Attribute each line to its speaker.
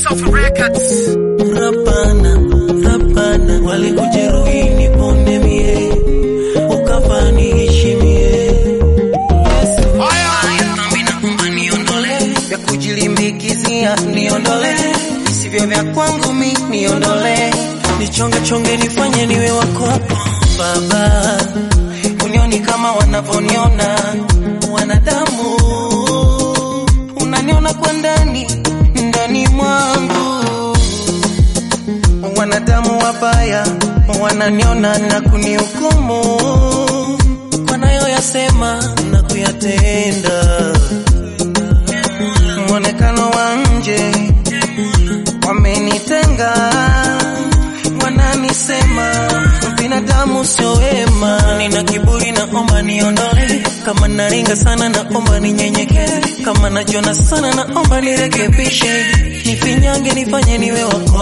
Speaker 1: Safi Records.
Speaker 2: Rapana, rapana, walikujeruhi nipone mie, ukafa niheshimie. Nami naomba niondole, vya kujilimbikizia niondole, isivyo vya kwangu mi niondole, nichonge chonge nifanye niwe wako Baba, unioni kama wanavyoniona wanadamu, unaniona kwa ndani ndani mwangu wanadamu wabaya wananiona na kunihukumu kwa nayoyasema na kuyatenda. Mwonekano wa nje wamenitenga, wananisema binadamu sio wema. Nina kiburi, naomba niondole. Kama naringa sana, naomba ninyenyekee. Kama najiona sana, naomba nirekebishe, nifinyange, nifanye niwe wako